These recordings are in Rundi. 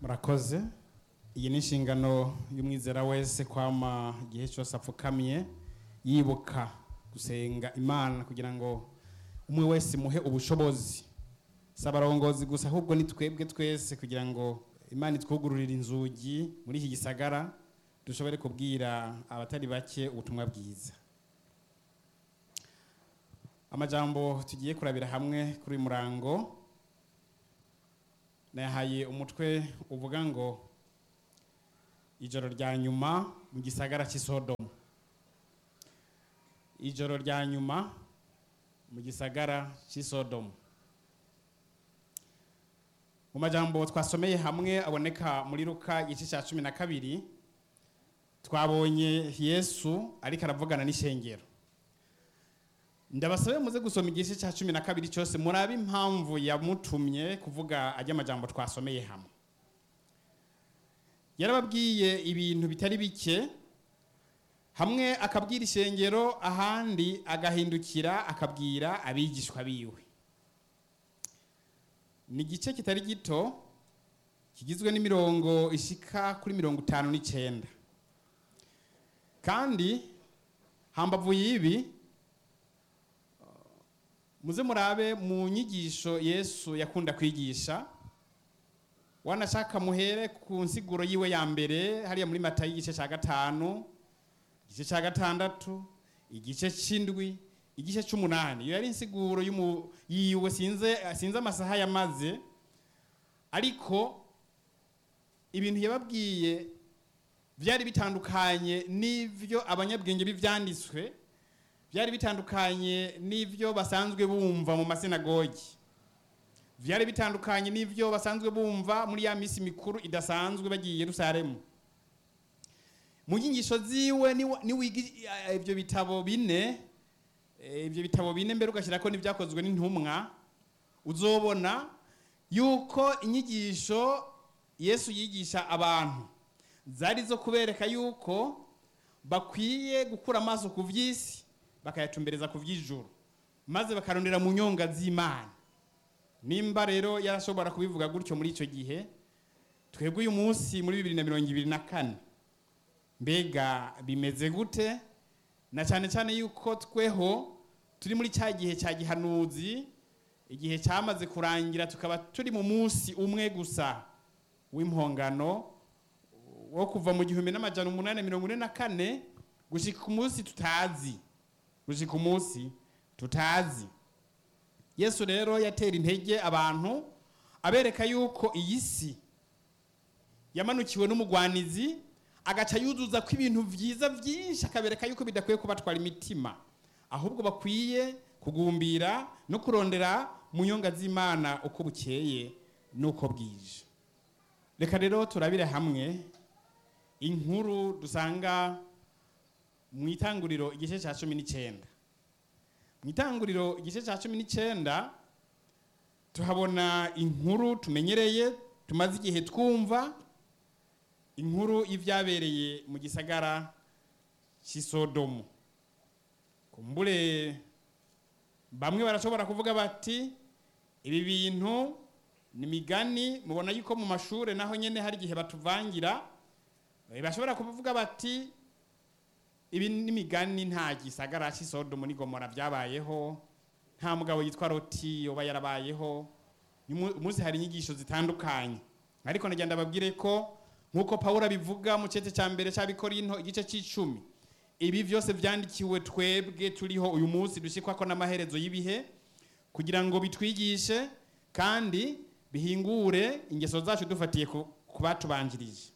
murakoze iyi ni inshingano y'umwizera wese kwama igihe cyose apfukamiye yibuka gusenga imana kugira ngo umwe wese muhe ubushobozi si abarongozi gusa ahubwo ni twebwe twese kugira ngo imana itwugururire inzugi muri iki gisagara dushobore kubwira abatari bake ubutumwa bwiza amajambo tugiye kurabira hamwe kuri uyu murango nayahaye umutwe uvuga ngo ijoro rya nyuma mu gisagara cy'isodomu ijoro rya nyuma mu gisagara cy'isodomu mu majambo twasomeye hamwe aboneka muri ruka igice cya cumi na kabiri twabonye yesu ariko aravugana n'ishengero ndabasabe muze gusoma igice cya cumi na kabiri cyose murabe impamvu yamutumye kuvuga ajya amajambo twasomeye hamwe yarababwiye ibintu bitari bike hamwe akabwira ishengero ahandi agahindukira akabwira abigishwa biwe ni igice kitari gito kigizwe n'imirongo ishika kuri mirongo itanu n'icyenda kandi hambavu y'ibi muze murabe mu nyigisho yesu yakunda kwigisha wanashaka muhere ku nsiguro yiwe ya mbere hariya muri mata y'igice cya gatanu igice cya gatandatu igice cy'indwi igice cy'umunani iyo yari insiguro yiwe sinze sinze amasaha yamaze ariko ibintu yababwiye byari bitandukanye n'ibyo abanyabwenge b'ibyanditswe byari bitandukanye n'ibyo basanzwe bumva mu masinagogi byari bitandukanye n'ibyo basanzwe bumva muri ya minsi mikuru idasanzwe bagiye Yerusalemu mu nyigisho ziwe niwiga ibyo bitabo bine ibyo bitabo bine mbere ugashyira ko n'ibyakozwe n'intumwa uzobona yuko inyigisho yesu yigisha abantu zari zo kubereka yuko bakwiye gukura amaso ku by'isi bakayatumbereza ku by'ijuru maze bakarondera mu nyonga z'imana nimba rero yarashobora kubivuga gutyo muri icyo gihe twebwe uyu munsi muri bibiri na mirongo ibiri na kane mbega bimeze gute na cyane cyane yuko tweho turi muri cya gihe cya gihanuzi igihe cyamaze kurangira tukaba turi mu munsi umwe gusa w'impongano wo kuva mu gihumbi n'amajana umunani mirongo ine na kane gushyika ku munsi tutazi gushyika umunsi tutazi yesu rero yatera intege abantu abereka yuko iyi si yamanukiwe n'umugwanizi agaca yuzuza ko ibintu byiza byinshi akabereka yuko bidakwiye kubatwara imitima ahubwo bakwiye kugumbira no kurondera mu nyonga z'imana uko bukeye n'uko bwije reka rero turabire hamwe inkuru dusanga mu itanguriro igice cya cumi n'icyenda mu itanguriro igice cya cumi n'icyenda tuhabona inkuru tumenyereye tumaze igihe twumva inkuru y'ibyabereye mu gisagara cy'isodomu kumbure bamwe barashobora kuvuga bati ibi bintu ni imigani mubona yuko mu mashuri naho nyine hari igihe batuvangira bashobora kuvuga bati ibi n'imigani nta gisagara cy'isodomu n'igomora byabayeho nta mugabo yitwa roti yoba yarabayeho umunsi hari inyigisho zitandukanye ariko nagenda babwire ko nk'uko paul abivuga mu cyete cya mbere cy'abikorinto igice cy'icumi ibi byose byandikiwe twebwe turiho uyu munsi dushyikwa ko n'amaherezo y'ibihe kugira ngo bitwigishe kandi bihingure ingeso zacu dufatiye ku batubanjirije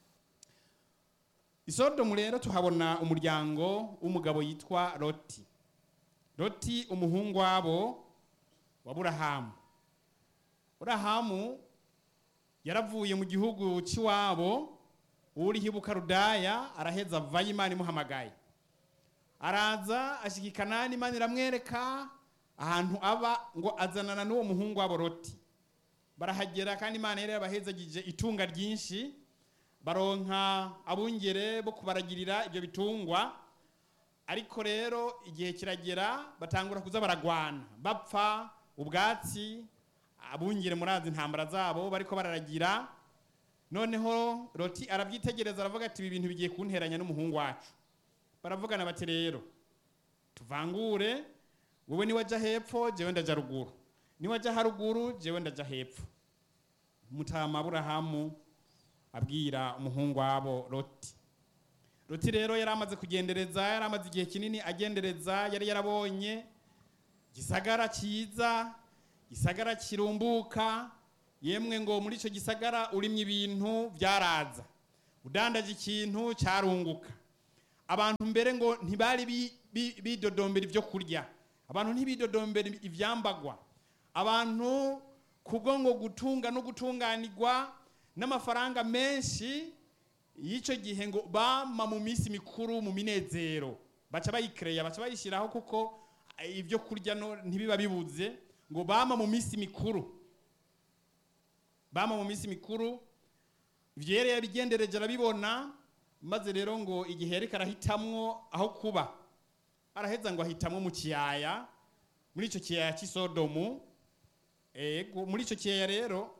isodomu rero tuhabona umuryango w'umugabo yitwa roti roti umuhungu wabo wa burahamu burahamu yaravuye mu gihugu cy'iwabo uriho ibukarudaya araheza avayo imana imuhamagaye araza ashyigikana n'imana iramwereka ahantu aba ngo azanana n'uwo muhungu wabo roti barahagera kandi imana yari yabahezagije itunga ryinshi baronka abungere bo kubaragirira ibyo bitungwa ariko rero igihe kiragera batangura kuza baragwana bapfa ubwatsi abungere murazi intambara zabo bariko bararagira noneho loti arabyitegereza aravuga ati ibi bintu bigiye kunteranya n'umuhungu wacu baravugana bati rero tuvangure wowe niwajya hepfo jewe ndaja ruguru niwajya haruguru jewe ndaja hepfo mutama aburahamu abwira umuhungu wabo loti loti rero yari amaze kugendereza yari amaze igihe kinini agendereza yari yarabonye gisagara cyiza gisagara kirumbuka yemwe ngo muri icyo gisagara urimye ibintu byaraza udandaje ikintu cyarunguka abantu mbere ngo ntibari bi- bi- bidodombera ibyo kurya abantu ntibidodombera ibyambagwa abantu kubwo ngo gutunga no gutunganirwa n'amafaranga menshi y'icyo gihe ngo bama mu minsi mikuru mu minezero baca bayikereya baca bayishyiraho kuko eh, ibyo kurya no ntibiba bibuze ngo bama mu minsi mikuru bama mu minsi mikuru ibyo yari yabigendereje arabibona maze rero ngo igihe yariko arahitamwo aho kuba araheza ngo ahitamwo mu kiyaya muri icyo kiyaya cy'isodomu ego muri icyo kiyaya rero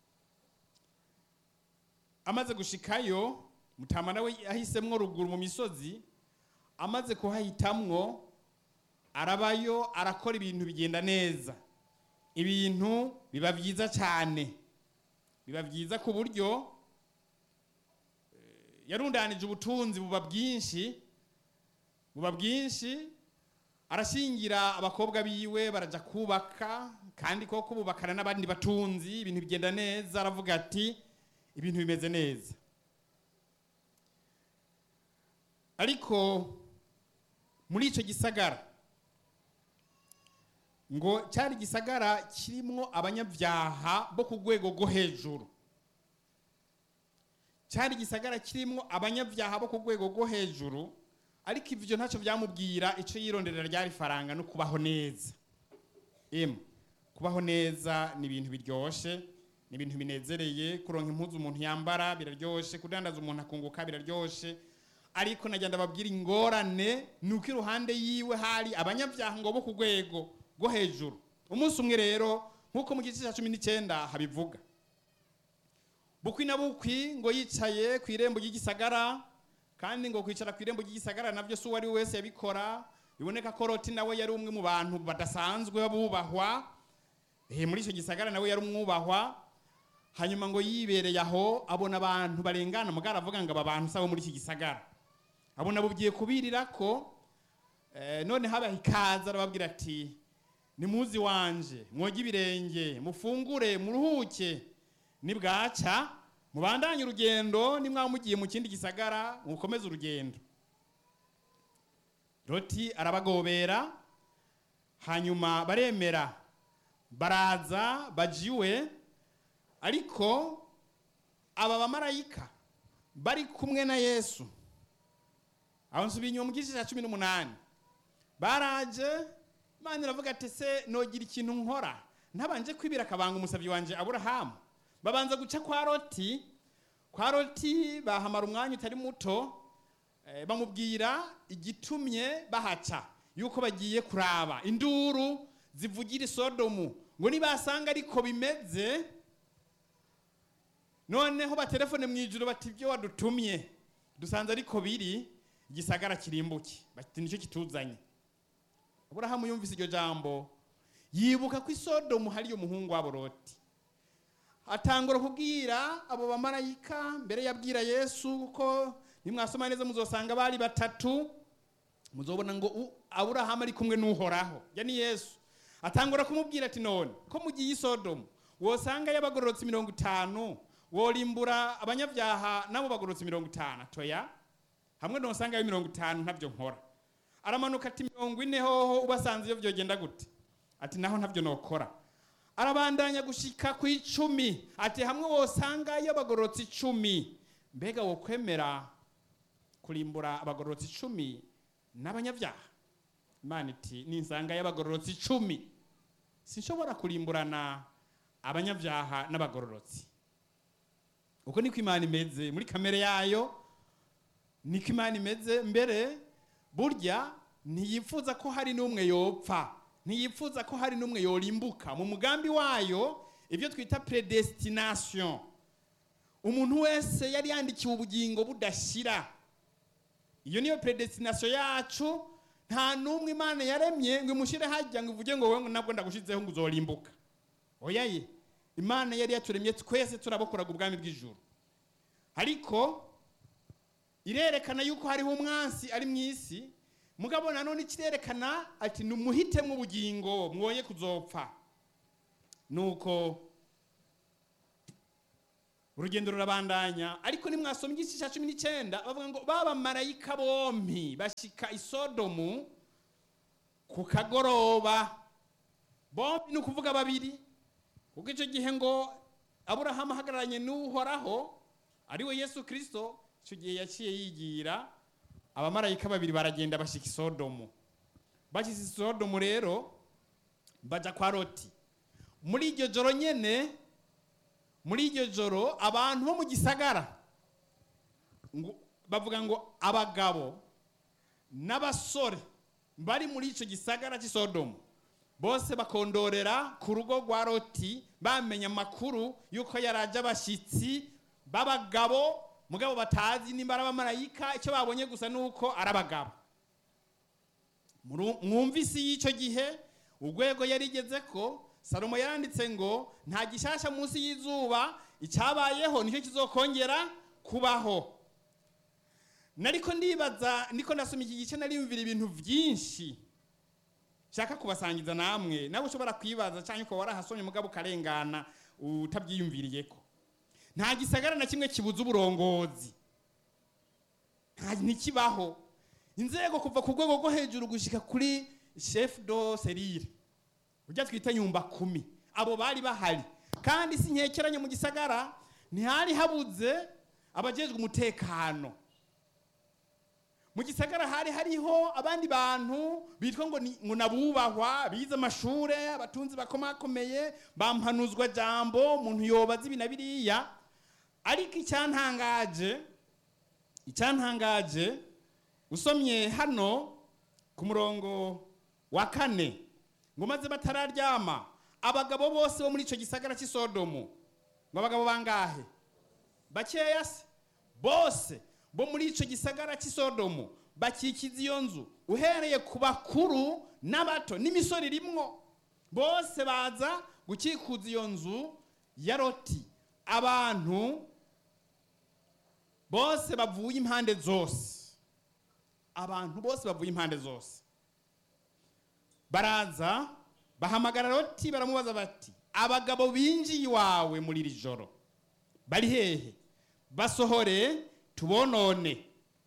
amaze gushikayo mutama nawe yahisemwo ruguru mu misozi amaze kuhahitamwo arabayo arakora ibintu bigenda neza ibintu biba byiza cyane biba byiza ku buryo eh, yarundanije ubutunzi buba bwinshi buba bwinshi arashingira abakobwa biwe baraja kubaka kandi ko kububakana n'abandi batunzi ibintu bigenda neza aravuga ati ibintu bimeze neza ariko muri icyo gisagara ngo cyari igisagara kirimo abanyabyaha bo ku rwego rwo hejuru cyari igisagara kirimo abanyabyaha bo ku rwego rwo hejuru ariko ibyo ntacyo byamubwira icyo yironderera ryari faranga no kubaho neza emu kubaho neza ni ibintu biryoshye ni ibintu binezereye kuronka impuzu umuntu yambara biraryoshye kudandaza umuntu akunguka biraryoshye ariko najya ndababwira ingorane ni uko iruhande yiwe hari abanyabyaha ngo bo ku rwego rwo hejuru umunsi umwe rero nk'uko mu gice cya cumi n'icyenda habivuga bukwi na bukwi ngo yicaye ku irembo ry'igisagara kandi ngo kwicara ku irembo ry'igisagara nabyo si uwo ari we wese yabikora biboneka ko roti nawe yari umwe mu bantu badasanzwe bubahwa Eh, muri icyo gisagara nawe yari umwubahwa hanyuma ngo yibereye aho abona abantu barengana mugara avuga ngo aba bantu sabo muri iki gisagara abona bugiye kubirira ko eh, none habaye ikaza arababwira ati nimuzi wanje mwoge ibirenge mufungure muruhuke nibwaca mubandanye urugendo nimwaba mugiye mu kindi gisagara mukomeze urugendo loti arabagobera hanyuma baremera baraza bajiwe ariko aba bamarayika bari kumwe na yesu aho nsubiye inyuma mu gice cya cumi n'umunani baraje imana iravuga ati se nogira ikintu nkora ntabanje kwibira akabanga umusabyi wanjye aburahamu babanza guca kwa roti kwa roti bahamara umwanya utari muto eh, bamubwira igitumye bahaca yuko bagiye kuraba induru zivugira isodomu ngo nibasanga ariko bimeze noneho batelefone mu ijuru bati ibyo wadutumye dusanze ariko biri igisagara kirimbuke bati nicyo kituzanye aburahamu yumvise iryo jambo yibuka ko isodomu hariyo umuhungu wabo loti atangura kubwira abo bamarayika mbere yabwira yesu ko nimwasoma neza muzosanga bari batatu muzobona ngo u- aburahamu ari kumwe n'uhoraho ya ni yesu atangura kumubwira ati none ko mugiye isodomu wosanga y'abagororotsi mirongo itanu worimbura abanyabyaha nabo bagororotsi mirongo itanu toya hamwe nosanga yo mirongo itanu ntabyo nkora aramanuka ati mirongo ine hoho ubasanze iyo byogenda gute ati naho ntabyo nokora arabandanya gushika ku icumi ati hamwe wosanga y'abagororotsi icumi mbega wokwemera kurimbura abagororotsi icumi n'abanyabyaha imana iti ninsanga y'abagororotsi icumi sinshobora kurimburana abanyabyaha n'abagororotsi uko niko imana imeze muri kamere yayo niko imana imeze mbere burya ntiyifuza ko hari n'umwe yopfa ntiyifuza ko hari n'umwe yorimbuka mu mugambi wayo ibyo twita predestination umuntu wese yari yandikiwe ubugingo budashira iyo niyo predestination yacu nta n'umwe imana yaremye ngo imushyire hajya ngo ivuge ngo wowe nabwo ndagushizeho ngo uzorimbuka oya ye imana yari yaturemye twese turabokoraga ubwami bw'ijuru ariko irerekana yuko hariho umwansi ari mu isi mugabo nanone kirerekana ati numuhitemo ubugingo mwoye kuzopfa nuko urugendo rurabandanya ariko nimwasoma igice cya cumi n'icyenda bavuga ngo baba marayika bompi bashyika isodomu ku kagoroba bombi ni ukuvuga babiri kuko icyo gihe ngo aburahamu ahagararanye n'uhoraho ariwe yesu kirisito icyo gihe yaciye yigira abamarayika babiri baragenda bashyika isodomu bashyize isodomu rero bajya kwa roti muri iryo joro nyine muri iryo joro abantu bo mu gisagara bavuga ngo abagabo n'abasore bari muri icyo gisagara cy'isodomu bose bakondorera ku rugo rwa roti bamenya amakuru y'uko yaraje abashyitsi b'abagabo mugabo batazi nimba ari abamarayika icyo babonye gusa ni uko ari abagabo mwumvise y'icyo gihe urwego yarigeze ko salomo yaranditse ngo nta gishasha munsi y'izuba icyabayeho nicyo kizokongera kubaho nariko ndibaza niko ndasoma iki gice nariyumvira ibintu byinshi nshaka kubasangiza namwe nawe ushobora kwibaza cyangwa ukaba warahasomye mugabo ukarengana utabyiyumviriye ko nta gisagara na kimwe kibuza uburongozi ntikibaho inzego kuva ku rwego rwo hejuru gushyika kuri chef do serire ujya twita nyumba kumi abo bari bahari kandi si nkekeranye mu gisagara ntihari habuze abajejwe umutekano mu gisagara hari hariho abandi bantu bitwa ngo ngo nabubahwa bize amashure abatunzi bakomakomeye bampanuzwa jambo umuntu yobaza ibi na biriya ariko icyantangaje icyantangaje usomye hano ku murongo wa kane ngo maze batararyama abagabo bose bo muri icyo gisagara cy'isodomu ngo abagabo bangahe bakeya se bose bo muri icyo gisagara cy'isodomu bakikiza iyo nzu uhereye ku bakuru n'abato n'imisoro irimwo bose baza gukikuza iyo nzu ya roti abantu bose bavuye impande zose abantu bose bavuye impande zose baraza bahamagara roti baramubaza bati abagabo binjiye iwawe muri iri joro bari hehe basohore tubonone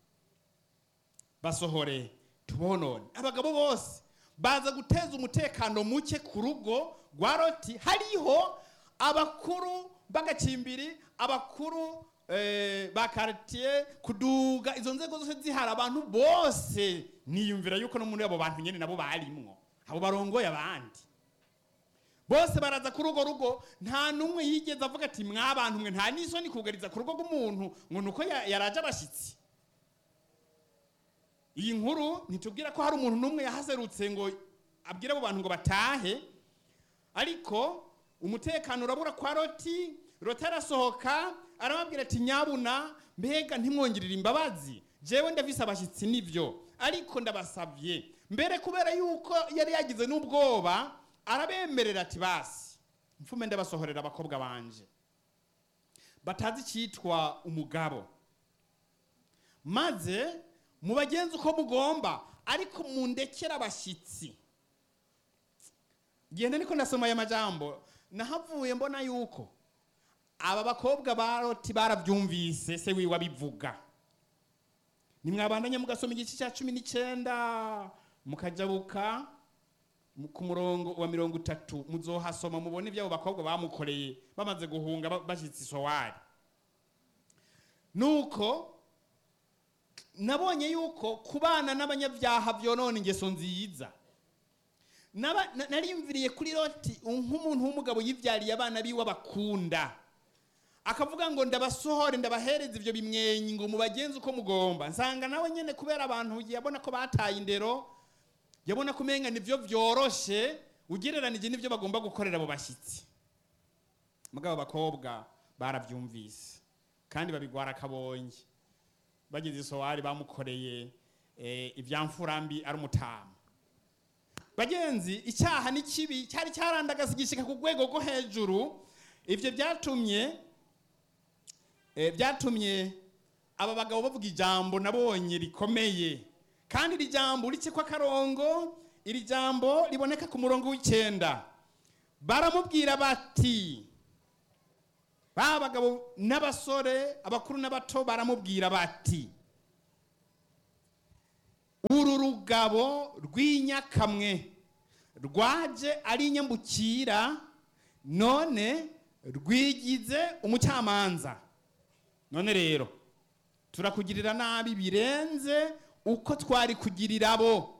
basohore tubonone abagabo bose baza guteza umutekano muke ku rugo rwa roti hariho abakuru b'agacimbiri abakuru ba karitiye kuduga izo nzego zose zihari abantu bose niyumvira yuko no muri abo bantu nyine nabo barimwo abo barongoye abandi bose baraza kuri urwo rugo nta n'umwe yigeze avuga ati mwabantu mwe nta n'isoni kugariza ku rugo rw'umuntu ngo ni uko yaraje abashyitsi iyi nkuru ntitubwira ko hari umuntu n'umwe yahaserutse ngo abwire abo bantu ngo batahe ariko umutekano urabura kwa roti roti arasohoka arababwira ati nyabuna mbega ntimwongerere imbabazi jewe ndavise abashyitsi nibyo ariko ndabasabye mbere kubera yuko yari yagize n'ubwoba arabemerera ati basi mfume ndabasohorera abakobwa banje batazi icyitwa umugabo maze mubagenzi uko mugomba ariko mundekere abashyitsi genda niko ndasoma aya majambo nahavuye mbona yuko aba bakobwa ba roti barabyumvise se wiwe abivuga nimwabandanye mugasoma igice cya cumi n'icyenda mukajabuka ku murongo wa mirongo itatu muzohasoma mubone iby'abo bakobwa bamukoreye bamaze guhunga bashyitse isowari nuko nabonye yuko kubana n'abanyabyaha byonona ingeso nziza nariyumviriye kuri roti nk'umuntu w'umugabo yibyariye abana biwe abakunda akavuga ngo ndabasohore ndabahereza ibyo bimwenyi ngo mubagenze uko mugomba nsanga nawe nyine kubera abantu yabona ko bataye indero yabona ko umenga nibyo byoroshe ugereranije n'ibyo bagomba gukorera abo bashyitsi mugabo abakobwa barabyumvise kandi babigwara akabonge bageze isowari bamukoreye eh, ivyamfurambi ari umutama bagenzi icyaha ni kibi cyari cyarandagaza igishika ku rwego rwo hejuru ivyo byatumye eh, byatumye aba bagabo bavuga ijambo nabonye rikomeye kandi iri jambo uretse ko akarongo iri jambo riboneka ku murongo w'icyenda baramubwira bati ba bagabo n'abasore abakuru n'abato baramubwira bati uru rugabo rw'inyakamwe rwaje ari inyambukira none rwigize umucamanza none rero turakugirira nabi birenze uko twari kugirira abo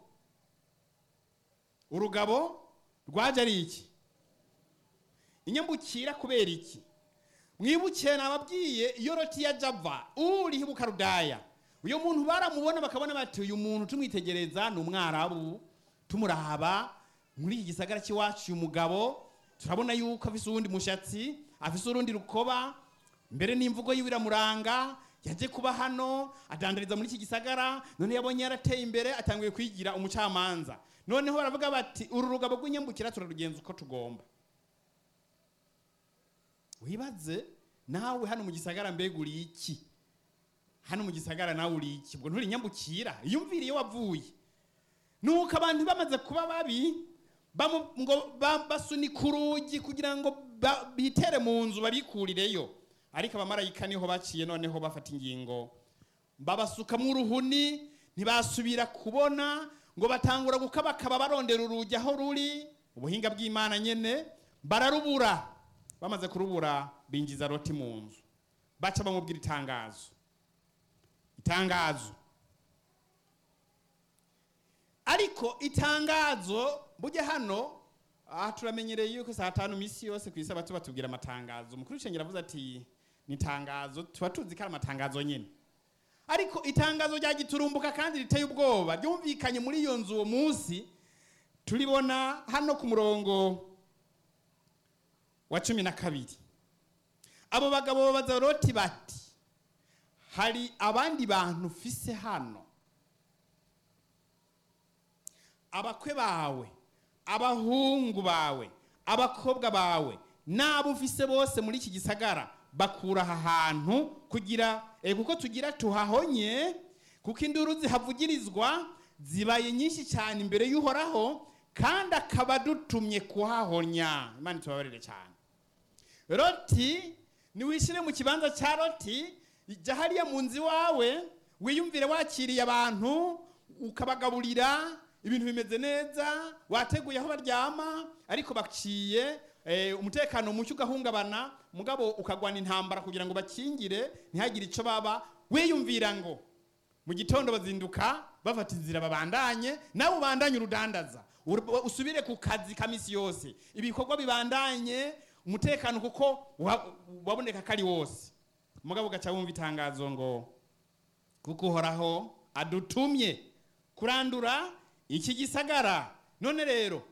urugabo rwaje ari iki inyambukira kubera iki mwibukiye nababwiye iyo loti ya java uriho bukarudaya uyu muntu baramubona bakabona bati uyu muntu tumwitegereza ni umwarabu tumuraba muri iki gisagara cy'iwacu uyu mugabo turabona yuko afise uwundi mushatsi afise urundi rukoba mbere n'imvugo yiwe iramuranga yaje kuba hano adandariza muri iki gisagara none yabonye yarateye imbere atanguye kwigira umucamanza noneho baravuga bati uru rugabo rw'inyambukira turarugenza uko tugomba wibaze nawe hano mu gisagara mbega uri iki hano mu gisagara nawe uri iki ubwo nturi nyambukira iyumvire iyo wavuye nuko abantu bamaze kuba babi bamu- ngo ba- basunika urugi kugira ngo ba- bitere mu nzu babikurireyo ariko abamarayika niho baciye noneho bafata ingingo babasukamwo uruhuni ntibasubira kubona ngo batangura gukabakaba barondera urugi aho ruri ubuhinga bw'imana nyene bararubura bamaze kurubura binjiza loti mu nzu baca bamubwira itangazo itangazo ariko itangazo bujya hano aha turamenyereye yuko saa tanu misi yose ku isabato batubwira amatangazo umukuru w'ishengero avuze ati ni itangazo tuba tuzi ko ari amatangazo nyine ariko itangazo rya giturumbuka kandi riteye ubwoba ryumvikanye muri iyo nzu uwo munsi turibona hano ku murongo wa cumi na kabiri abo bagabo babaza loti bati hari abandi bantu ufise hano abakwe bawe abahungu bawe abakobwa bawe n'abo ufise bose muri iki gisagara bakura aha hantu kugira eh, kuko tugira tuhahonye kuko induru zihavugirizwa zibaye nyinshi cyane imbere y'uhoraho kandi akaba adutumye kuhahonya imana itubabarire cyane loti niwishyire mu kibanza cya loti jya hariya mu nzu iwawe wiyumvire wakiriye abantu ukabagaburira ibintu bimeze neza wateguye aho baryama ariko baciye eh, umutekano muke ugahungabana mugabo ukagwana intambara kugira ngo bakingire ntihagire icyo baba wiyumvira ngo mu gitondo bazinduka bafata inzira babandanye nawe ubandanye urudandaza Ur- usubire ku kazi ka misi yose ibikorwa bibandanye umutekano kuko wa- waboneka ko ari wose mugabo ugaca wumva itangazo ngo kuko uhoraho adutumye kurandura iki gisagara none rero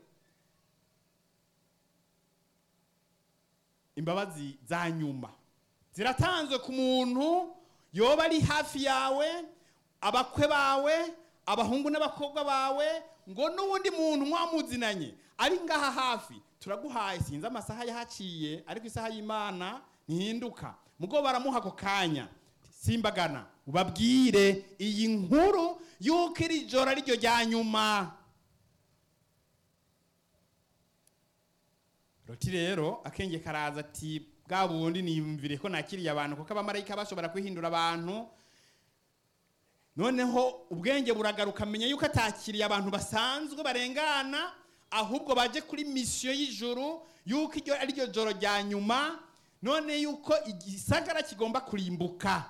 imbabazi za nyuma ziratanzwe ku muntu yoba ari hafi yawe abakwe bawe abahungu n'abakobwa bawe ngo n'uwundi muntu mwamuzinanye ari ngaha hafi turaguhaye sinzi amasaha yahaciye ariko isaha y'imana ntihinduka mugo baramuha ako kanya simbagana ubabwire iyi nkuru y'uko iri joro ari ryo rya nyuma roti rero akenge karaza ati bwa bundi niyumvire ko nakiriye abantu kuko abamarayika bashobora kwihindura abantu noneho ubwenge buragaruka amenya yuko atakiriye abantu basanzwe barengana ahubwo baje kuri misiyo y'ijuru yuko iryo ari ryo joro rya nyuma none yuko igisagara kigomba kurimbuka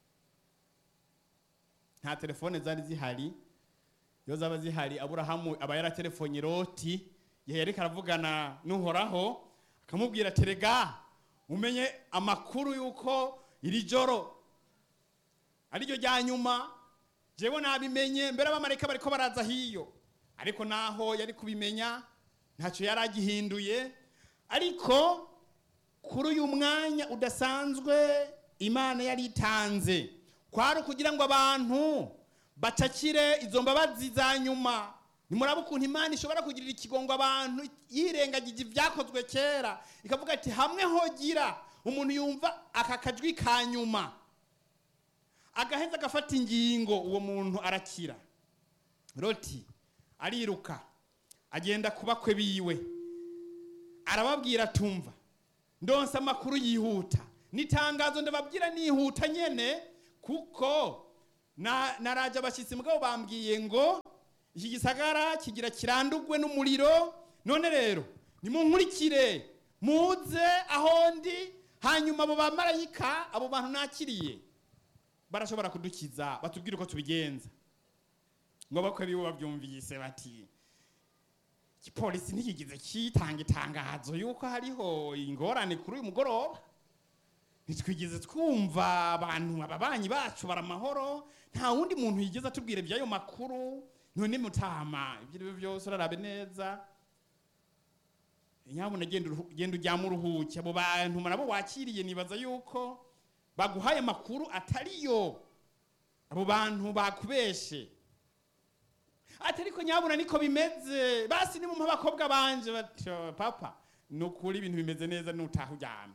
nta telefone zari zihari iyo zaba zihari aburahamu aba yaratelefonye loti igihe yariko aravugana n'uhoraho akamubwira terega umenye amakuru yuko iri joro ariryo rya nyuma jewe nabimenye mbere abamarayika bariko baraza hiyo ariko naho yari kubimenya ntacyo yari agihinduye ariko kuri uyu mwanya udasanzwe imana yari itanze kwari ukugira ngo abantu bacakire izo mbabazi za nyuma nimuraba ukuntu imana ishobora kugirira ikigongo abantu yirengagije ibyakozwe kera ikavuga ati hamwe hogira umuntu yumva aka kajwi ka nyuma agaheza agafata ingingo uwo muntu arakira roti ariruka agenda ku bakwe biwe arababwira tumva ndonsa amakuru yihuta n'itangazo ndababwira nihuta nyene kuko na- naraje abashyitsi mugabo bambwiye ngo iki gisagara kigira kirandugwe n'umuriro none rero nimunkurikire muze aho ndi hanyuma abo bamarayika abo bantu nakiriye barashobora kudukiza batubwire uko tubigenza ngo bakwe biwe babyumvise bati igipolisi ntikigize kitanga itangazo yuko hariho ingorane kuri uyu mugoroba ntitwigeze twumva abantu ababanyi bacu baramahoro nta wundi muntu yigeze atubwira iby'ayo makuru none mutama ibyo ari byo byose urarabe neza nyabuna genda uruhu- genda ujyamo uruhuke abo bantu nabo wakiriye nibaza yuko baguhaye amakuru atariyo abo bantu bakubeshe ati ariko nyabuna niko bimeze basi ni mu abakobwa banje bati "Oh, papa ni ukuri ibintu bimeze neza nutaha uryamye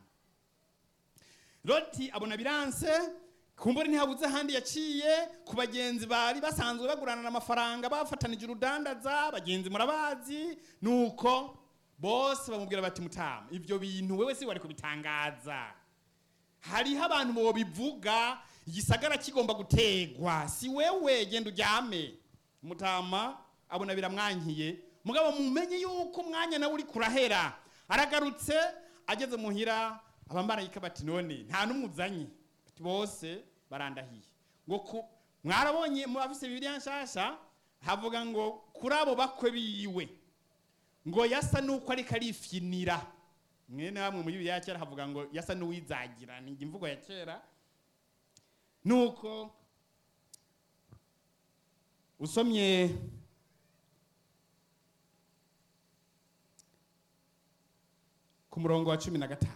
loti abona biranse kumbura ntihabuze ahandi yaciye ku bagenzi bari basanzwe baguranana amafaranga bafatanije urudandaza bagenzi murabazi nuko bose bamubwira bati mutama ibyo bintu wewe si wari kubitangaza hariho abantu bobivuga igisagara kigomba gutegwa si wewe genda uryame mutama abona biramwankiye mugabo mumenye yuko umwanya nawe uri kurahera aragarutse ageze muhira abamarayika bati none nta n'umwe uzanye Bati bose barandahiye ngo ku mwarabonye mu bafise bibiliya nshasha havuga ngo kuri abo bakwe biwe ngo yasa nuko ariko arifyinira mwene bamwe muri bibiliya ya kera havuga ngo yasa n'uwizagira ni imvugo ya kera nuko usomye ku murongo wa cumi na gatanu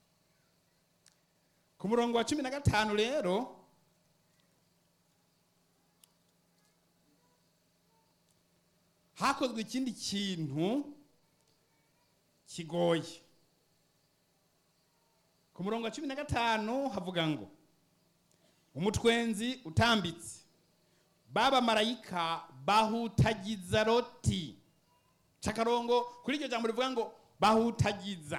ku murongo wa cumi na gatanu rero hakozwe ikindi kintu kigoye ku murongo wa cumi na gatanu havuga ngo umutwenzi utambitse baba marayika bahutagiza loti cakarongo kuri iryo jambo rivuga ngo bahutagiza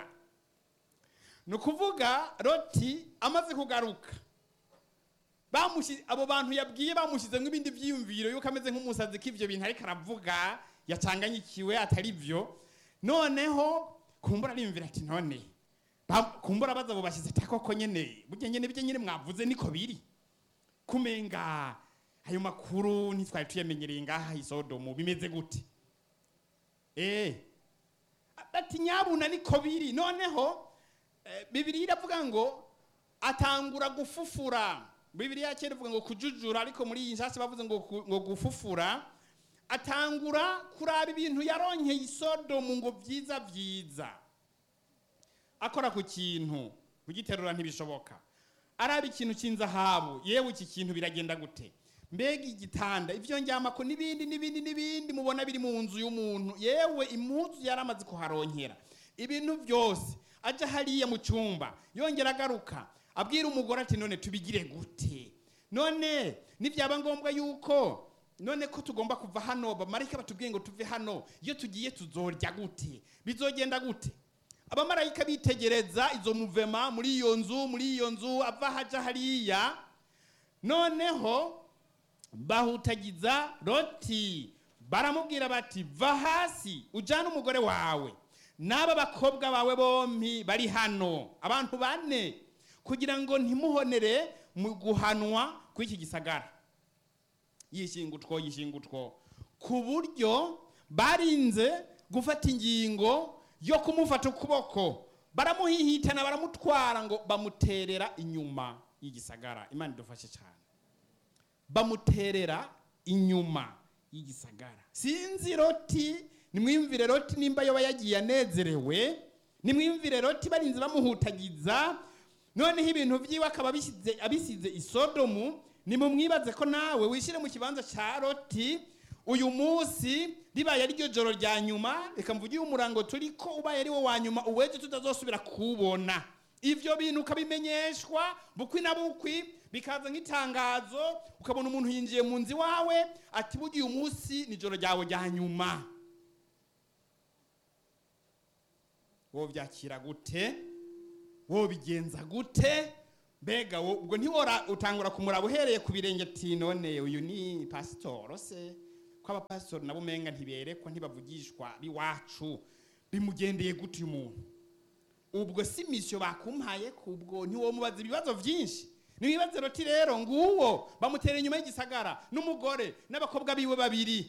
ni ukuvuga loti amaze kugaruka bamushi abo bantu yabwiye bamushyizemo ibindi byiyumviro yuko ameze nk'umusazi ko ibyo bintu ariko aravuga yacanganyikiwe atari byo noneho kumbura ariyumvira ati none ba- kumbura baza abo bashyize ati koko nyene burya nyene ibyo nyene mwavuze niko biri kumenga ayo makuru ntitwari tuyamenyereye ngaha i sodomu bimeze gute eh ati nyabuna niko biri noneho eh, bibiliya iravuga ngo atangura gufufura bibiliya ya kera ivuga ngo kujujura ariko muri iyi nshasi bavuze ngo, ku- ngo gufufura atangura kuraba ibintu yaronkeye i sodomu ngo byiza byiza akora ku kintu kugiterura ntibishoboka araba ikintu cy'inzahabu yewe iki kintu biragenda gute mbega igitanda ibyo njyamako n'ibindi n'ibindi n'ibindi mubona biri mu nzu y'umuntu yewe impuzu yari amaze kuharonkera ibintu byose ajya hariya mu cyumba yongera agaruka abwira umugore ati none tubigire gute none nibyaba ngombwa yuko none ko tugomba kuva hano bamarayika batubwiye ngo tuve hano iyo tugiye tuzorya gute bizogenda gute abamarayika bitegereza izo muvema muri iyo nzu muri iyo nzu ava haja hariya noneho bahutagiza loti baramubwira bati va hasi ujyane umugore wawe n'aba bakobwa bawe bombi bari hano abantu bane kugira ngo ntimuhonere mu guhanwa kw'iki gisagara yishingutwo yishingutwo ku buryo barinze gufata ingingo yo kumufata ukuboko baramuhihitana baramutwara ngo bamuterera inyuma y'igisagara imana idufashe cyane bamuterera inyuma y'igisagara sinzi roti nimwiyumvire roti nimba yoba yagiye anezerewe nimwiyumvire roti barinze bamuhutagiza noneho ibintu byiwe akaba abisize abisize isodomu nimumwibaze ko nawe wishyire mu kibanza cya loti uyu munsi ribaye ariryo joro rya nyuma reka mvuge uyu murango turi ko ubaye ari wo wa nyuma uweje tutazosubira kuwubona ivyo bintu ukabimenyeshwa bukwi na bukwi bikaza nk'itangazo ukabona umuntu yinjiye mu nzu iwawe ati burya uyu munsi ni ijoro ryawe rya nyuma wovyakira gute wobigenza gute mbega wo- ubwo ntiwora utangura kumuraba uhereye ku birenge ati none uyu ni pasitoro se ko abapasitori nabo umenga ntiberekwa ntibavugishwa biwacu bimugendeye gute uyu muntu ubwo si misiyo bakumpaye kubwo ntiwomubaza ibibazo byinshi nibibaze roti rero nguwo bamutera inyuma y'igisagara n'umugore n'abakobwa biwe babiri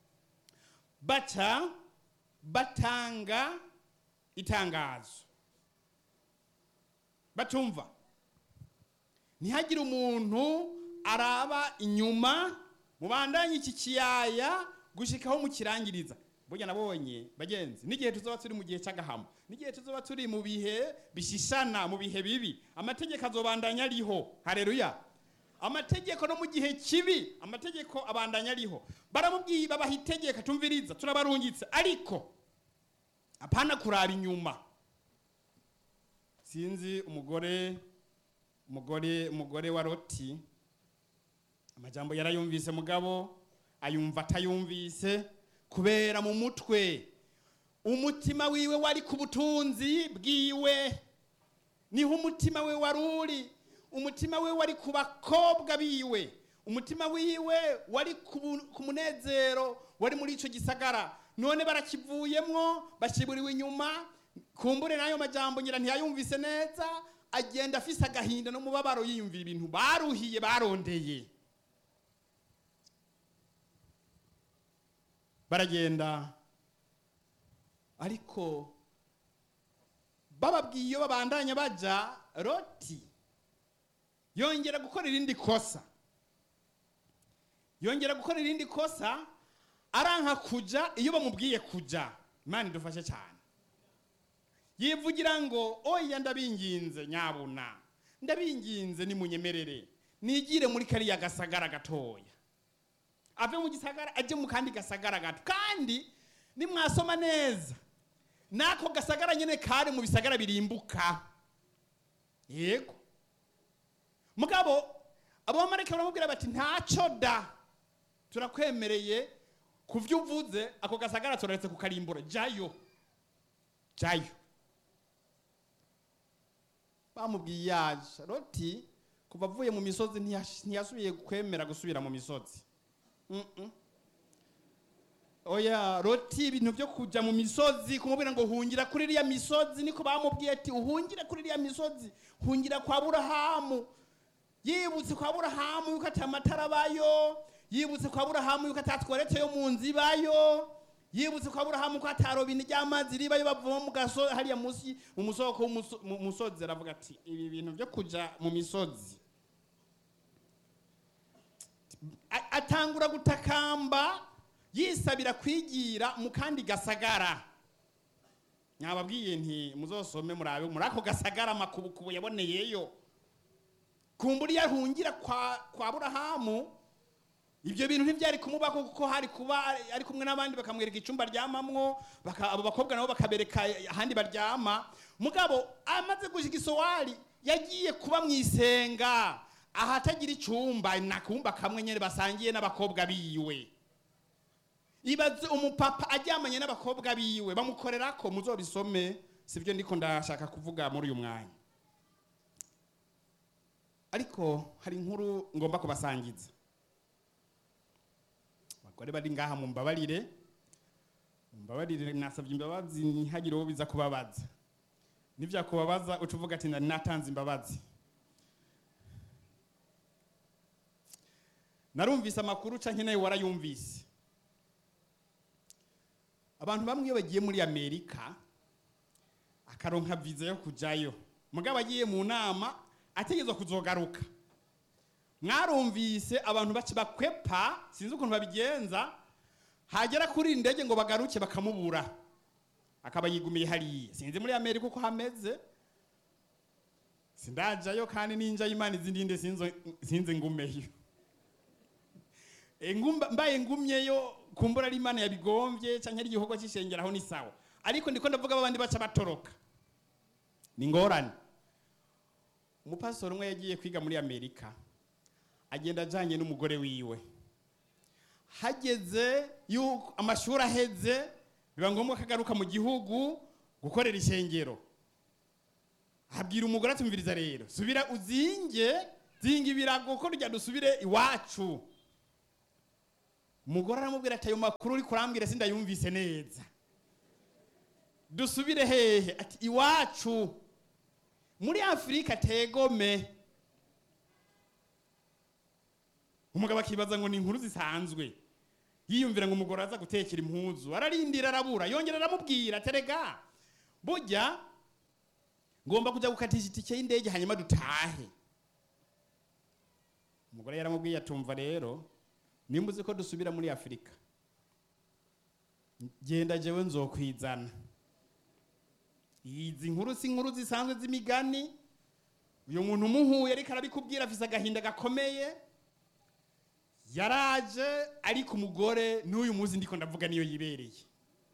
baca batanga itangazo batumva ntihagire umuntu araba inyuma mubandanye iki kiyaya gushikaho mukirangiriza burya nabonye bagenzi n'igihe tuzoba turi mu gihe cy'agahamo n'igihe tuzoba turi mu bihe bishishana mu bihe bibi amategeko azobandanya ariho hareruya amategeko no mu gihe kibi amategeko abandanya ariho baramubwiye babaha itegeko tumviriza turabarungitse ariko apana kuraba inyuma sinzi umugore umugore umugore wa loti amajambo yarayumvise mugabo ayumva atayumvise kubera mu mutwe umutima wiwe wari ku butunzi bwiwe niho umutima we wari uri umutima we wari ku bakobwa biwe umutima wiwe wari ku bu- ku munezero wari muri icyo gisagara none barakivuyemwo bashyiburiwe inyuma kumbure n'ayo majambo ngira ntiyayumvise neza agenda afise agahinda n'umubabaro yiyumvira ibintu baruhiye barondeye baragenda ariko bababwiye iyo babandanya baja loti yongera gukora irindi kosa yongera gukora irindi kosa aranka kuja iyo bamubwiye kuja imana idufashe cyane yivugira ngo oya ndabinginze nyabuna ndabinginze nimunyemerere nigire muri kariya gasagara gatoya ave mu gisagara ajye mu kandi gasagara gato kandi nimwasoma neza n'ako gasagara nyine kari mu bisagara birimbuka yego mugabo abamarayika baramubwira bati ntacyo da turakwemereye ku byo uvuze ako gasagara turaretse kukarimbura jayo jayo bamubwiye yaje roti kuva avuye mu misozi ntiyash- ntiyasubiye kwemera gusubira mu misozi Mm-mm. oya roti ibintu byo kujya mu misozi kumubwira ngo hungira kuri iriya misozi niko bamubwiye ati uhungire kuri iriya misozi hungira kwa burahamu yibutse kwa burahamu yuko ati amatara abayo yibutse kwa burahamu yuko atatweretse yo mu nzu ibayo yibutse kwa burahamu ko atarobini ry'amazi ribayo bavoma mu gaso hariya munsi mu musoko w'umuso- mu musozi aravuga ati ibi bintu byo kuja mu misozi A- atangura gutakamba yisabira kwigira mu kandi gasagara nyababwiye nti muzosome murabe muri ako gasagara amakubukubu yaboneyeyo kumbura iyo ahungira kwa, kwa burahamu ibyo bintu ntibyari kumubaho kuko hari kuba ari- ari kumwe n'abandi bakamwereka icyumba aryamamwo baka- abo bakobwa nabo bakabereka ahandi baryama mugabo amaze gushika isowari yagiye kuba mu isenga ahatagira icyumba nakumba kamwe nyine basangiye n'abakobwa biwe ibaze umupapa aryamanye n'abakobwa biwe bamukorera ko muzobisome sibyo ndiko ndashaka kuvuga muri uyu mwanya ariko hari inkuru ngomba kubasangiza abagore bari ngaha mumbabarire mumbabarire nasabye imbabazi ntihagire uwo biza kubabaza nivyakubabaza uca uvuga ati nari natanze imbabazi narumvise amakuru canke nawe warayumvise abantu bamwe iyo bagiye muri amerika akaronka viza yo kujayo mugabo agiye mu nama ategerezwa kuzogaruka mwarumvise abantu baci bakwepa sinzi ukuntu babigenza hagera kuri iyi ndege ngo bagaruke bakamubura akaba yigumiye hariya sinzi muri amerika uko hameze sindajayo kandi ninja imana izindinde sinzo- sinze ngumeyo E, ngumba- mbaye ngumyeyo kumbura ari imana yabigombye canke ari igikorwa c'ishengeraho ni sawa ariko ndiko ndavuga babandi baca batoroka ni ngorane umupastori umwe yagiye kwiga muri amerika agenda ajanye n'umugore wiwe hageze yuko amashuri aheze biba ngombwa ko agaruka mu gihugu gukorera ishengero abwira umugore atumviriza rero subira uzinge zinga ibirago ko rya dusubire iwacu umugore aramubwira ati ayo makuru uri kurambwira sindayumvise neza dusubire hehe ati iwacu muri afurika tegome umugabo akibaza ngo ni inkuru zisanzwe yiyumvira ngo umugore aza gutekera impuzu ararindira arabura yongera aramubwira terega burya ngomba kujya gukatisha itike y'indege hanyuma dutahe umugore yaramubwiye atumva rero nimba uzi ko dusubira muri afurika genda jewe nzokwizana izi nkuru si inkuru zisanzwe z'imigani uyu muntu umuhuye ariko arabikubwira afise agahinda gakomeye yaraje ariko umugore n'uyu munsi ndiko ndavuga niyo yibereye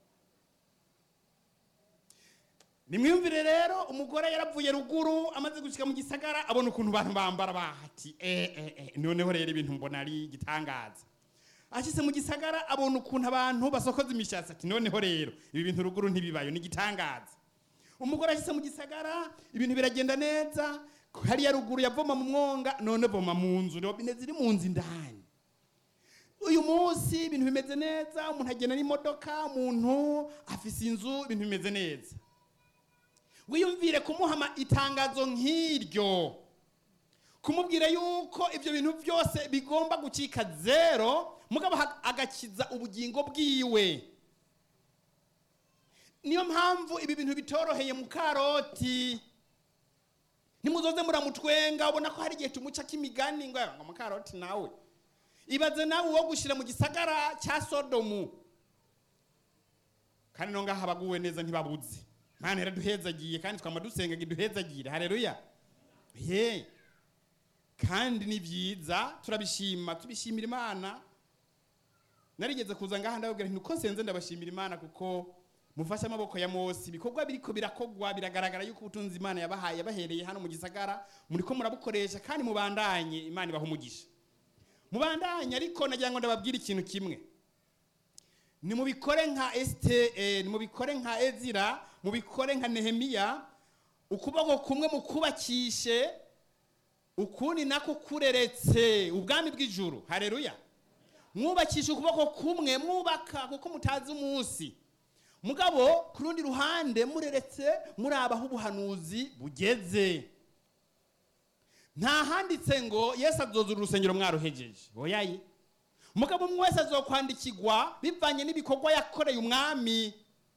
nimwiyumvire rero umugore yaravuye ruguru amaze gushika mu gisagara abona ukuntu abantu bambara bahati eh, eh, eh. noneho rero ibintu mbona ari igitangaza ashyize mu gisagara abona ukuntu abantu basokoza imishatsi ati noneho rero ibi bintu ruguru ntibibayo ni igitangaza umugore ashyize mu gisagara ibintu biragenda neza hariya ruguru yavoma mu mwonga none voma mu nzu robine ziri mu nzu indani uyu munsi ibintu bimeze neza umuntu agenda n'imodoka umuntu afise inzu ibintu bimeze neza wiyumvire kumuha itangazo nk'iryo kumubwira yuko ibyo bintu byose bigomba gucika zero mugabo ha- agakiza ubugingo bwiwe niyo mpamvu ibi bintu bitoroheye mu karoti nimuzoze muramutwenga ubona ko hari igihe tumuca k'imigani ngo ngo mu karoti nawe ibaze nawe uwo gushyira mu gisagara cya sodomu kandi no ngaha abaguwe neza ntibabuze mana yaraduhezagiye kandi twama dusenga ngo iduhezagire hareruya ye kandi ni byiza turabishima tubishimira imana narigeze kuza ngaha ndababwira nti uko nsenze ndabashimira imana kuko mufashe amaboko ya mose ibikorwa biriko birakogwa biragaragara yuko ubutunzi imana yabahaye yabahereye hano mu gisagara muriko murabukoresha kandi mubandanye imana ibaha umugisha mubandanye ariko nagira ngo ndababwire ikintu kimwe nimubikore nka esite nimubikore nka ezira mubikore nka nehemiya ukuboko kumwe mukubakishe ukundi nako kureretse ubwami bw'ijuru hareruya mwubakisha ukuboko kumwe mwubaka kuko mutazi umunsi mugabo ku rundi ruhande mureretse muraba aho ubuhanuzi bugeze nta handitse ngo yesu azozura urusengero mwaruhejeje oyaye mugabo umwe wese azokwandikirwa bivanye n'ibikorwa yakoreye umwami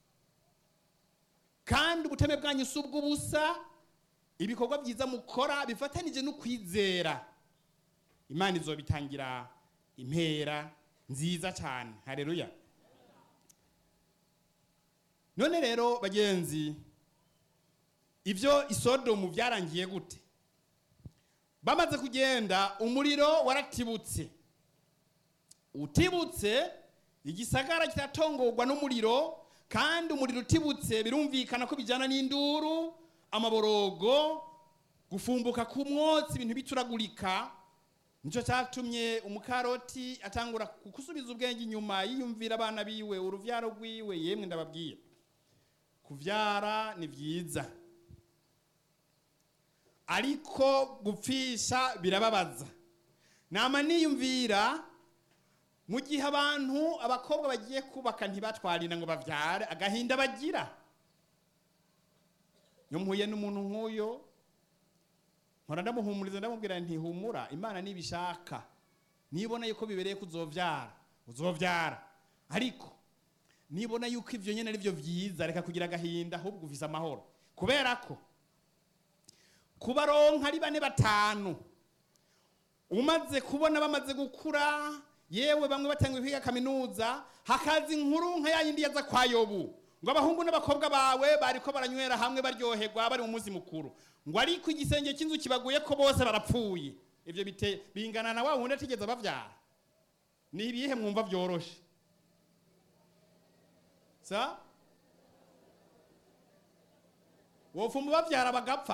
kandi ubuteme bwanyu si ubw'ubusa ibikorwa byiza mukora bifatanije no kwizera imana izobitangira impera nziza cyane hareruya none rero bagenzi ibyo isodomu byarangiye gute bamaze kugenda umuriro waratibutse utibutse igisagara kiratongorwa n'umuriro kandi umuriro utibutse birumvikana ko bijyana n'induru amaborogo gufumbuka ku mwotsi ibintu bituragurika nicyo cyatumye umukaroti atangura gusubiza ubwenge inyuma yiyumvira abana biwe uruvyaro rwiwe yemwe ndababwira kuvyara ni byiza ariko gupfisha birababaza nama niyumvira mu gihe abantu abakobwa bagiye kubaka ntibatwarira ngo bavyare agahinda bagira iyo mpuye n'umuntu nk'uyo nkora ndamuhumuriza ndamubwira nti humura imana nibishaka nibona yuko bibereye ko uzovyara uzovyara ariko nibona yuko ivyo nyene ari byo vyiza reka kugira agahinda ahubwo uvise amahoro kubera ko kubaronka ari bane batanu umaze kubona bamaze gukura yewe bamwe batangiye kwiga kaminuza hakaza inkuru nka yayindi yaza kwa yobu ngo abahungu n'abakobwa bawe bariko baranywera hamwe baryoherwa bari mu munsi mukuru ngo ariko igisenge cy'inzu kibaguye ko bose barapfuye ibyo bite bingana na wa wundi atigeze bavyara ni ibihe mwumva byoroshe sa wofuma bavyara bagapfa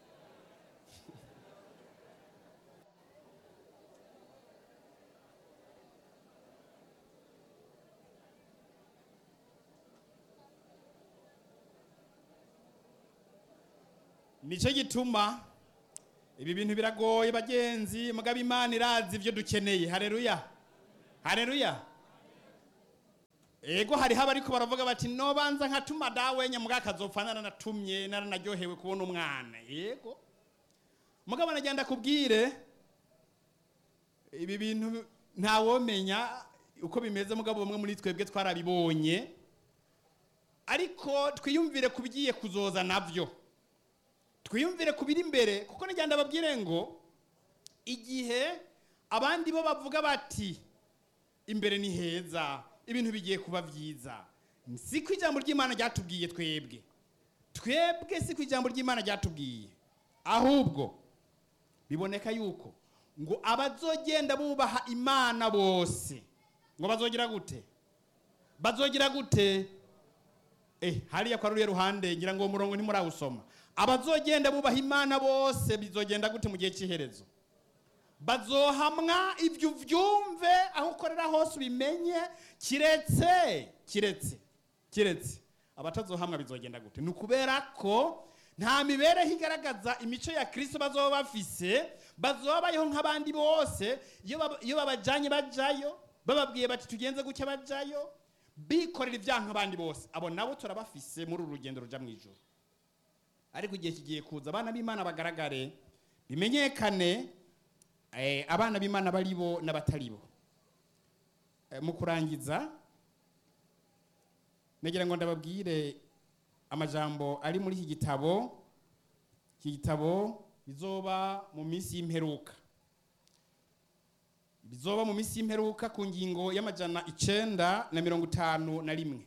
nicyo gituma ibi bintu biragoye bagenzi mugabo imana irazi ibyo dukeneye hareruya hareruya ego hariho abariko baravuga bati nobanza nkatuma dawe nyamuga akazopfa naranatumye naranaryohewe kubona umwana yego mugabo nagenda kubwire ibi bintu ntawomenya uko bimeze mugabo bamwe muri twebwe twarabibonye ariko twiyumvire ku bigiye kuzoza navyo twiyumvire ku biri imbere kuko nagenda babwire ngo igihe abandi bo bavuga bati imbere ni heza ibintu bigiye kuba byiza si ko ijambo ry'imana ryatubwiye twebwe twebwe si ko ijambo ry'imana ryatubwiye ahubwo biboneka yuko ngo abazogenda bubaha imana bose ngo bazogira gute bazogira gute eh hariya kwa ruriya ruhande ngira ngo uwo murongo ntimurawusoma abazogenda bubaha imana bose bizogenda gute mu gihe cy'iherezo bazohamwa ibyo ubyumve aho ukorera hose ubimenye kiretse kiretse kiretse abatazohamwa bizogenda gute ni ukubera ko nta mibereho igaragaza imico ya kirisito bazoba bafise bazoba bayeho nk'abandi bose iyo baba- iyo babajyanye bajyayo bababwiye bati tugenze gutya bajyayo bikorera ibyaha nk'abandi bose abo nabo turabafise muri uru rugendo rujya mu ijoro ariko igihe kigiye kuza abana b'imana bagaragare bimenyekane eh, abana b'imana bari bo n'abatari bo Eh, mu kurangiza nagira ngo ndababwire amajambo ari muri iki gitabo iki gitabo bizoba mu minsi y'imperuka bizoba mu minsi y'imperuka ku ngingo y'amajana icenda na mirongo itanu na rimwe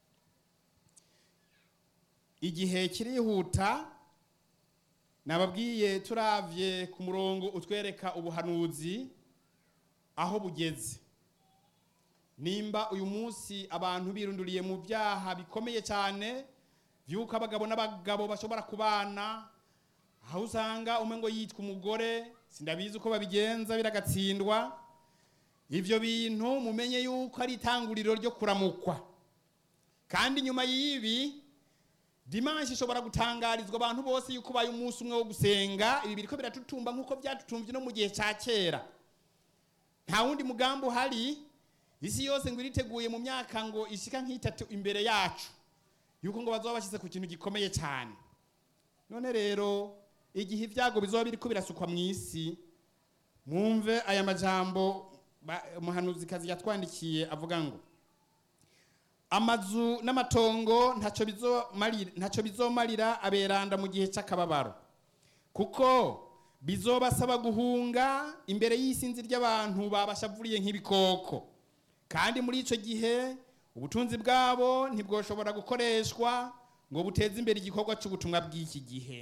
igihe kirihuta nababwiye turavye ku murongo utwereka ubuhanuzi aho bugeze nimba uyu munsi abantu birunduriye mu byaha bikomeye cyane vy'uko abagabo n'abagabo bashobora kubana aho usanga umwe ngo yitwa umugore sindabizi uko babigenza biragatsindwa ivyo bintu mumenye yuko ari itanguriro ryo kuramukwa kandi nyuma y'ibi dimanshi ishobora gutangarizwa abantu bose yuko ubaye umunsi umwe wo gusenga ibi biriko biratutumba nk'uko byatutumvye no mu gihe ca kera nta wundi mugambi uhari isi yose ngo iriteguye mu myaka ngo ishika nk'itatu imbere yacu yuko ngo bazoba bashyize ku kintu gikomeye cyane none rero igihe ibyago bizoba biriko birasukwa mu isi mwumve aya majambo ba- umuhanuzikazi yatwandikiye avuga ngo amazu n'amatongo ntacyo bizomarira ntacyo bizomarira aberanda mu gihe cy'akababaro kuko bizobasaba guhunga imbere y'isinzi ry'abantu babashavuriye nk'ibikoko kandi muri icyo gihe ubutunzi bwabo ntibwoshobora gukoreshwa ngo buteze imbere igikorwa cy'ubutumwa bw'iki gihe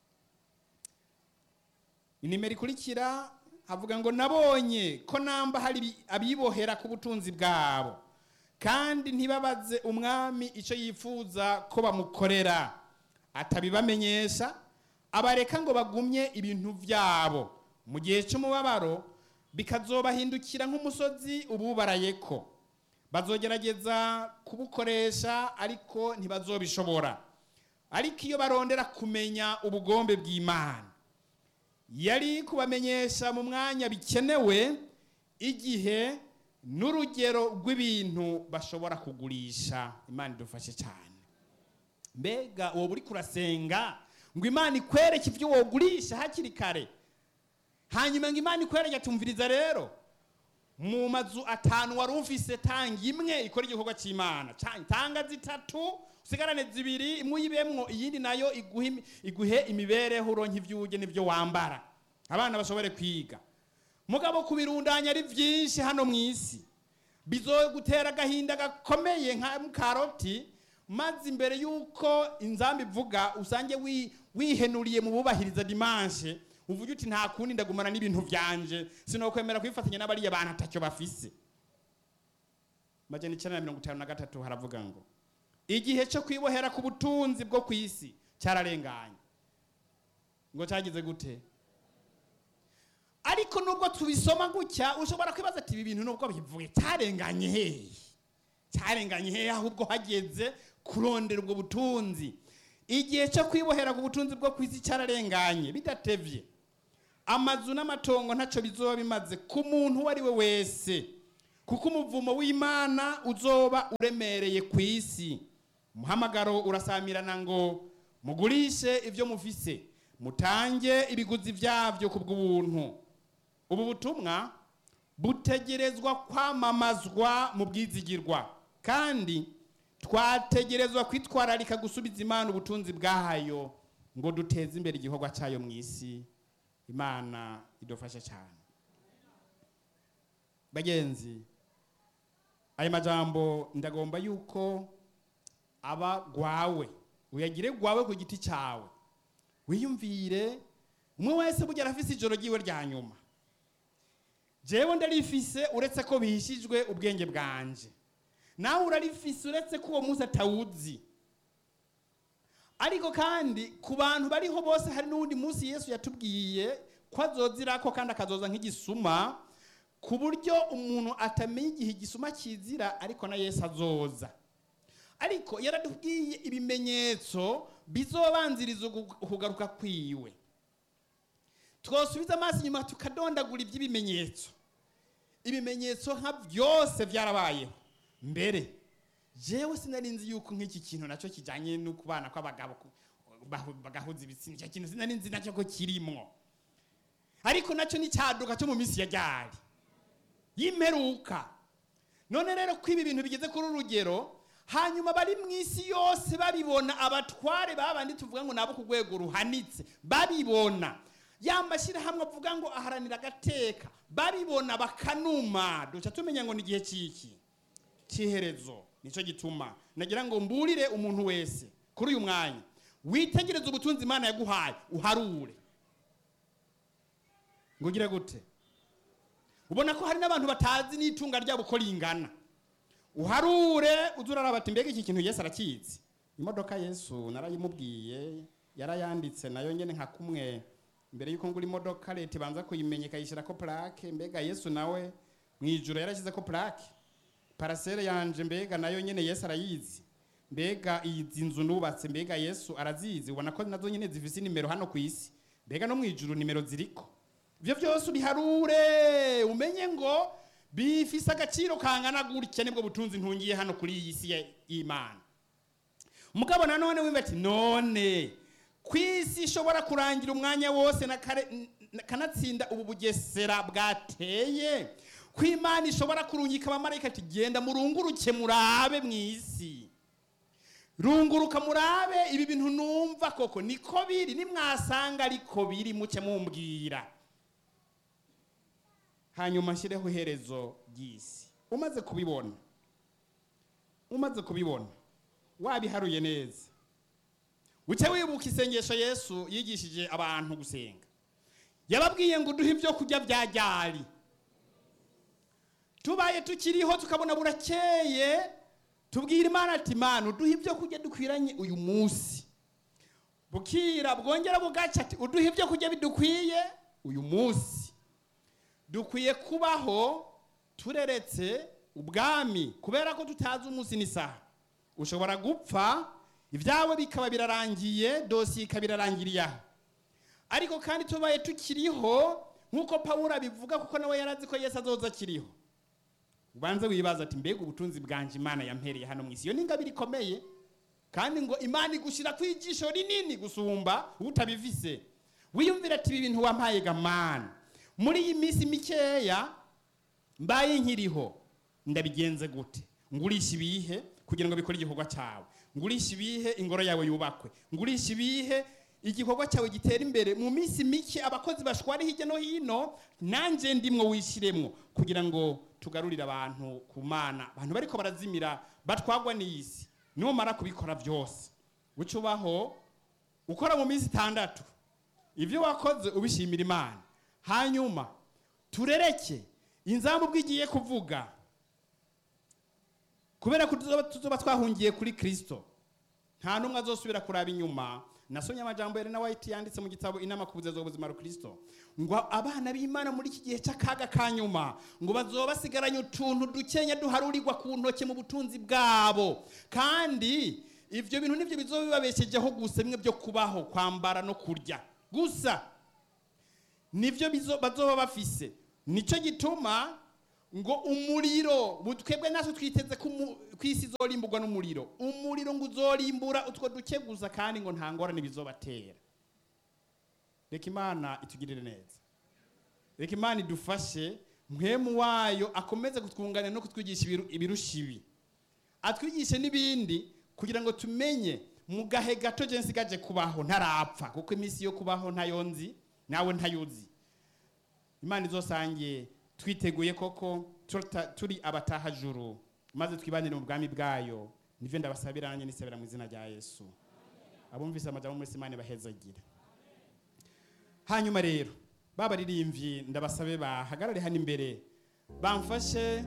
inimero ikurikira havuga ngo nabonye ko namba hari ibi- abibohera ku butunzi bwabo kandi ntibabaze umwami icyo yifuza ko bamukorera atabibamenyesha abareka ngo bagumye ibintu byabo mu gihe cy'umubabaro bikazobahindukira nk'umusozi ububaraye ko bazogerageza kubukoresha ariko ntibazobishobora ariko iyo barondera kumenya ubugombe bw'imana yari kubamenyesha mu mwanya bikenewe igihe n'urugero rw'ibintu bashobora kugurisha imana idufashe cyane mbega uwo uri kurasenga ngo imana ikwereke ibyo wogurisha hakiri kare hanyuma ngo imana ikwereke atumviriza rero mu mazu atanu wari ufise tanga imwe ikora igikorwa cy'imana Ca- tanga zitatu usigarane zibiri imwe uyibemwo iyindi nayo iguhe imi- iguhe imibereho uronke ibyo urya n'ibyo wambara abana bashobore kwiga mugabo kubirundanya ari byinshi hano mu isi bizogutera agahinda gakomeye nka karoti maze imbere y'uko inzamba ivuga usange wi- wihenuriye mu bubahiriza dimanche uvuge uti nta kundi ndagumana n'ibintu vyanje sinokwemera kwifatanya n'abariya bantu atacyo bafise majana icenda na mirongo itanu na gatatu haravuga ngo igihe cyo kwibohera ku butunzi bwo ku isi cyararenganye ngo cyagize gute ariko nubwo tubisoma gutya ushobora kwibaza ati ibi bintu nubwo bivuye cyarenganye hehe cyarenganye hehe ahubwo hageze kurondera ubwo butunzi igihe cyo kwibohera ku butunzi bwo ku isi cyararenganye bidatevye amazu n'amatongo ntacyo bizoba bimaze ku muntu uwo ari we wese kuko umuvumo w'imana uzoba uremereye ku isi umuhamagaro urasamirana ngo mugurishe ibyo mufise mutange ibiguzi byabyo ku bw'ubuntu ubu butumwa butegerezwa kwamamazwa mu bwizigirwa kandi twategerezwa kwitwararika gusubiza imana ubutunzi bwayo ngo duteze imbere igikorwa cyayo mu isi imana idufashe cyane bagenzi aya majambo ndagomba yuko aba gwawe uyagire gwawe ku giti cyawe wiyumvire umwe wese burya arafise ijoro ryiwe rya nyuma jewe ndarifise uretse ko bihishijwe ubwenge bwanje nawe urarifise uretse ko uwo munsi atawuzi ariko kandi ku bantu bariho bose hari n'uwundi munsi yesu yatubwiye ko azozirako kandi akazoza nk'igisuma ku buryo umuntu atamenya igihe igisuma kizira ariko na yesu azoza ariko yaratubwiye ibimenyetso bizobanziriza ukugaruka kwiwe twosubiza amaso inyuma tukadondagura iby'ibimenyetso ibimenyetso nka byose byarabayeho mbere jewe sinari nzi yuko nk'iki kintu nacyo kijyanye no kubana kw'abagabo bagahuza ibitsina icyo kintu sinari nzi nacyo ko kirimwo ariko nacyo ni cyaduka cyo mu minsi ya ryari y'imperuka none rero ko ibi bintu bigeze kuri urugero hanyuma bari mu isi yose babibona abatware babandi tuvuga ngo nabo ku rwego ruhanitse babibona ya mashyirahamwe avuga ngo aharanira agateka babibona bakanuma duca tumenya ngo ni igihe cy'iki cy'iherezo nicyo gituma nagira ngo mburire umuntu wese kuri uyu mwanya witegereze ubutunzi imana yaguhaye uharure ngo ugire gute ubona ko hari n'abantu batazi n'itunga ryabo uko ringana uharure uze uraraba ati mbega iki kintu yesu arakizi imodoka yesu narayimubwiye yarayanditse nayo nyine nka kumwe mbere y'uko ngura imodoka leta ibanza kuyimenya ikayishyira ko purake mbega yesu nawe mu ijoro yarashyize ko purake parasere yanje mbega nayo nyine yesu arayizi mbega izi nzu nubatse mbega yesu arazizi ubona ko nazo nyine zifise nimero hano ku isi mbega no mu ijuru nimero ziriko ibyo byose ubiharure umenye ngo bifise agaciro kangana gutya nibwo butunzi ntungiye hano kuri iyi si y'imana mugabo nanone wimba ati none ku isi ishobora kurangira umwanya wose kanatsinda ubu bugesera bwateye ko imana ishobora kurungika abamarayika ati genda murunguruke murabe mu isi runguruka murabe ibi bintu numva koko niko biri nimwasanga ariko biri muke mumbwira hanyuma nshyireho iherezo ry'isi umaze kubibona umaze kubibona wabiharuye neza uce wibuka isengesho yesu yigishije abantu gusenga yababwiye ngo uduhe ibyo kurya bya ryari tubaye tukiriho tukabona burakeye tubwira imana ati imana uduhe ibyo kurya dukwiranye uyu munsi bukira bwongera bugaca ati uduhe ibyo kurya bidukwiye uyu munsi dukwiye kubaho tureretse ubwami kubera ko tutazi umunsi n'isaha ushobora gupfa ibyawe bikaba birarangiye dosiye ikaba irarangiriye aho ariko kandi tubaye tukiriho nk'uko pawuro abivuga kuko nawe yarazi ko yesu azoza akiriho ubanze wibaza ati mbega ubutunzi bwanje imana yampereye hano mu isi iyo ni ingabire ikomeye kandi ngo imana igushyira ku ijisho rinini gusumba utabivise wiyumvira ati ibi bintu wampaye gamana muri iyi minsi mikeya mbaye nkiriho ndabigenze gute ngurisha ibihe kugira ngo bikore igikorwa cyawe ngurisha ibihe ingoro yawe yubakwe ngurisha ibihe igikorwa cyawe gitera imbere mu minsi mike abakozi bashwari hirya no hino nanjye ndimwo wishyiremwo kugira ngo tugarurire abantu ku mana abantu bariko barazimira batwagwa n'isi numara kubikora byose uca ubaho ukora mu minsi itandatu ibyo wakoze ubishimira imana hanyuma turereke inzambu bw'igiye kuvuga kubera ko tuzoba- tuzoba twahungiye kuri kirisito nta n'umwe azosubira kuraba inyuma nasomye amajambo ya Elena White yanditse mu gitabo inama ku buzeza bw'ubuzima rukristo ngo abana b'imana muri iki gihe cy'akaga ka nyuma ngo bazoba basigaranye utuntu dukenya duharurirwa ku ntoki mu butunzi bwabo kandi ivyo bintu nivyo bizoba bibabeshejeho gusa bimwe byo kubaho kwambara no kurya gusa nivyo bizo- bazoba bafise nico gituma ngo umuriro bu- twebwe natwe twiteze ko umu- ko isi izorimburwa n'umuriro umuriro ngo uzorimbura utwo duke gusa kandi ngo nta ngorane bizobatera reka imana itugirire neza reka imana idufashe mwemu wayo akomeze kutwunganira no kutwigisha ibiru- ibirusha ibi atwigishe n'ibindi kugira ngo tumenye mu gahe gato je nsigaje kubaho ntarapfa kuko iminsi yo kubaho ntayo nzi nawe ntayuzi imana izosangiye twiteguye koko tuta- turi abatahajuru maze twibanire mu bwami bwayo nivyo ndabasabira nanjye nisabira mu izina rya yesu abumvise amajambo muri imana bahezagire hanyuma rero babaririmbyi ndabasabe bahagarare hano imbere bamfashe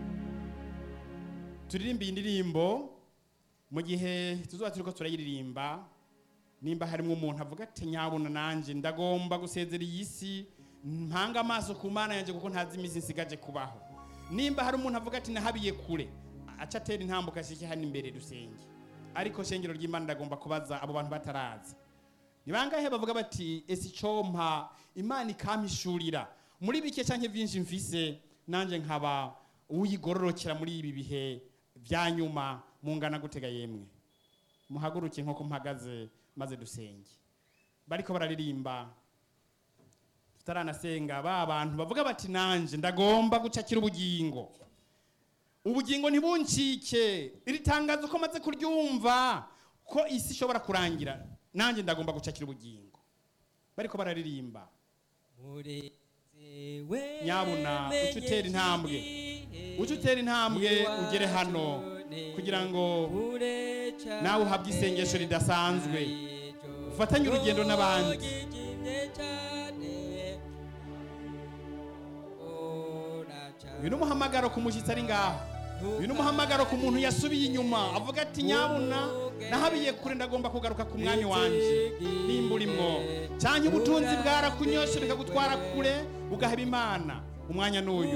turirimbe iyi ndirimbo mu gihe tuzoba turiko turayiririmba nimba harimo umuntu avuga ati nyabuna nanje ndagomba gusezera iyi si mpanga amaso ku mana yanjye kuko ntazi iminsi nsigaje kubaho nimba hari umuntu avuga ati nahabiye kure aca atera intambuka ashike hano imbere dusenge ariko shengero ry'imana ndagomba kubaza abo bantu bataraza ni bangahe bavuga bati ese icompa imana ikampishurira muri bike canke vyinshi mfise nanje nkaba uyigororokera muri ibi bihe vya nyuma mungana gutega yemwe muhaguruke nk'uko mpagaze maze dusenge bariko bararirimba tutaranasenga ba bantu bavuga bati nanje ndagomba gucakira ubugingo ubugingo ntibuncike iri tangazo ko maze kuryumva ko isi ishobora kurangira nanjye ndagomba gucakira ubugingo bariko bararirimba Nyabuna, uca utera intambwe. uca utera intambwe ugere hano kugira ngo nawe uhabwe isengesho ridasanzwe ufatanye urugendo n'abandi uyu ni umuhamagaro ku mushyitsi ari ngaho uyu ni umuhamagaro ku muntu yasubiye inyuma avuga ati nyabuna nahabiye kure ndagomba kugaruka ku mwanya wanje nimba urimwo cyangwa ubutunzi bwarakunyoshe bikagutwara kure ugaheba imana umwanya n'uyu